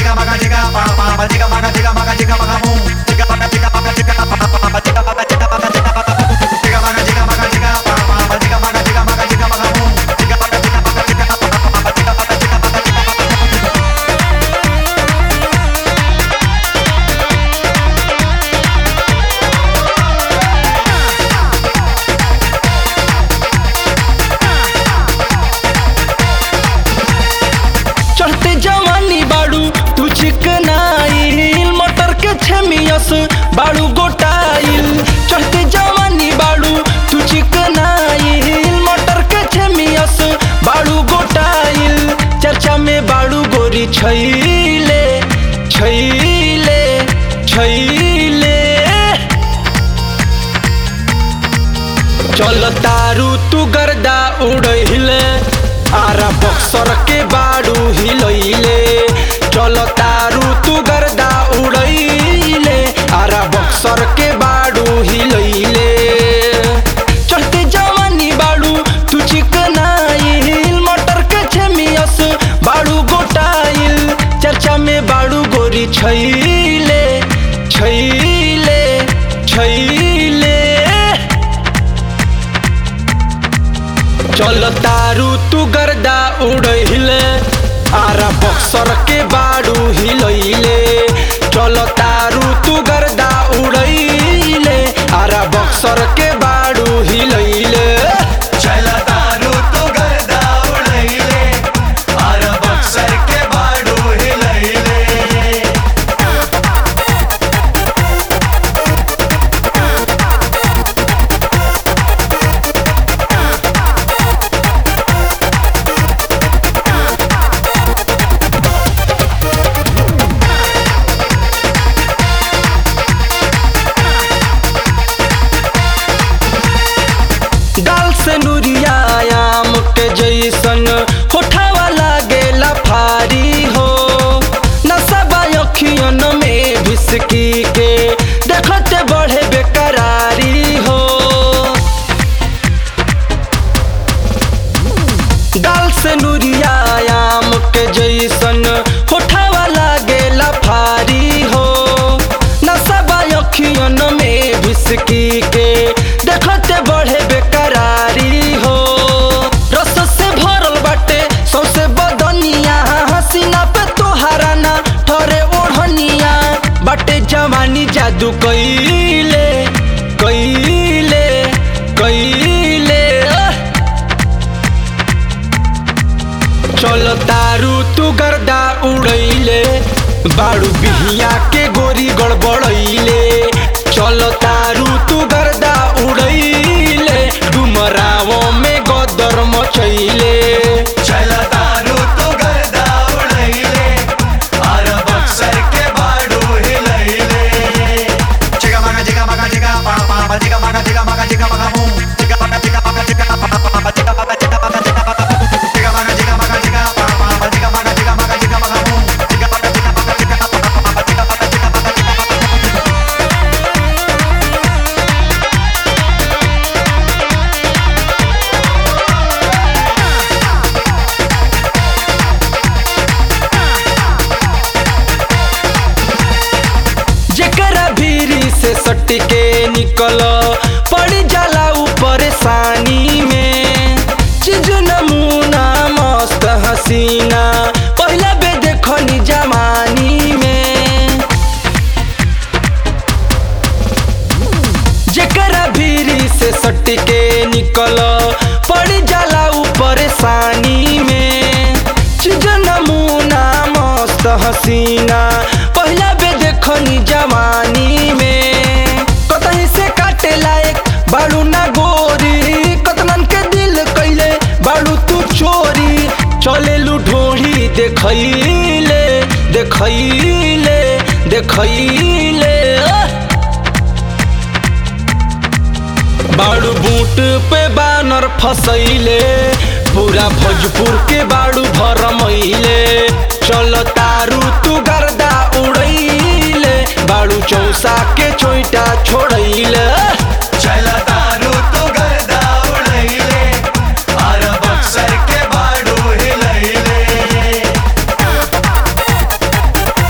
चढ़ते जवानी बाड़ू तू चिकनाइल मटर के छमियस बाड़ू गोटाइल चढ़ते जवानी बाड़ू तू चिकनाइल मटर के छमियस बाड़ू गोटाइल चर्चा में बाड़ू गोरी छैले छैले छैले चल तारू तू गर्दा उड़हिले आरा बक्सर के बाड़ू हिलैले चल तारू तू गर्दा उड़ैले आरा बक्सर के बाड़ू हिलैले चढ़ते जवानी बाड़ू तू चिकनाइल मटर के छमियस बाड़ू गोटाइल चर्चा में बाड़ू गोरी छैले छैले छैले चल तारू तू गर्दा उड़हिले आरा बक्सर के बाड़ू हिलैले चल तारू तू गर्दा उड़ैले आरा बक्सर के बाड़ू हिलैले चलतारू तू गर्दा उड़ैले आर बक्सर के बाड़ू हिलैले गाल से नुरियायाम के जैसन होठावा लागेला फारी हो नशा अखियन में भिसकी के देखते बढ़े बेकरारी हो गाल से नुरियायाम के जैसन होठावा लागेला फारी हो नशा अखियन में भिसकी के देखते बढ़े बेकरारी हो रस से भरल बाटे सौसे बदनिया हसीना पे तोहारा ना ठरे ओढ़निया बाटे जवानी जादू कैले कैले कैले आह! चल तारू तू गर्दा उड़ैले बाड़ू बिहिया के गोरी गड़बड़ैले चल तारू तू गर्दा उड़ैले डुमराव में गदर मचैले चलतारू तू गर्दा उड़ैले आर बक्सर के बाड़ू हिलैले जेकरा भीरी से सट के निकल पड़ जाला ऊपर सानी में चीज नमूना मस्त हसीना पहला बे देखनी जवानी में जेकरा भीरी से सट के निकल पड़ जाला ऊपर सानी में चीज नमूना मस्त हसीना पहला बे देखनी जवानी में कतही से काटे लायक बाड़ू ना गोरी कतनन के दिल कैले बाड़ू तू चोरी चले लू ढोढ़ी देखैले देखैले देखैले आह! बाड़ू बूट पे बानर फसैले पूरा भोजपुर के बाड़ू भरमैले चल तारू तू गर्दा उड़ैले बाड़ू चौसा के चोइटा छोड़ैले चलतारू तू गर्दा उड़ैले आर बक्सर के बाड़ू हिलैले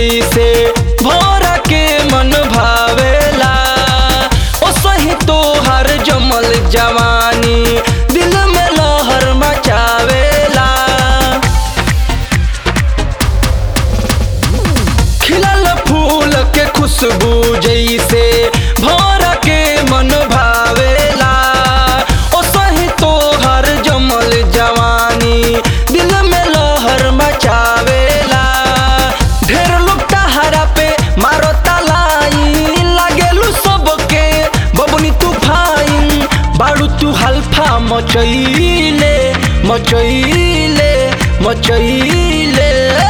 जैसे भोर के मन भावेला ओ सही तोहर जमल जवानी दिल में लहर मचावेला खिलल फूल के खुशबू जैसे भोर के मन भावेला ओ सही तोहर जमल जवानी दिल में लहर मचावेला ढेर लोग तहरा पे मारो तलाई लागेलू सबके बबनी तूफाइन बाड़ू तू हल्फा मचैले मचैले मचैले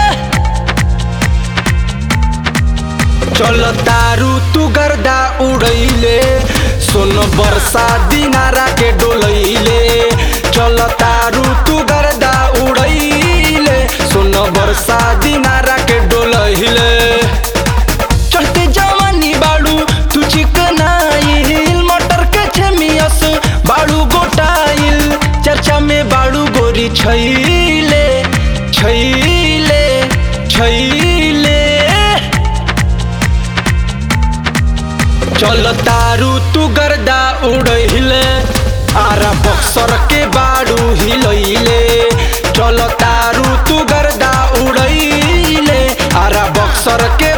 चल तारू तू गर्दा उड़ैले सोन बरसा दिनारा के डोलैले चल तारू तू गर्दा उड़ैले सोन बरसा दिनारा के डोलैले चढ़ते जवानी बाड़ू तू चिकनाइल मटर के छेमियस बाड़ू गोटाइल चर्चा में बाड़ू गोरी छैले छैले छैले चल तारू तू गर्दा उड़हिले आरा बक्सर के बाड़ू हिलैले चल तारू तू गर्दा उड़ैले आरा बक्सर के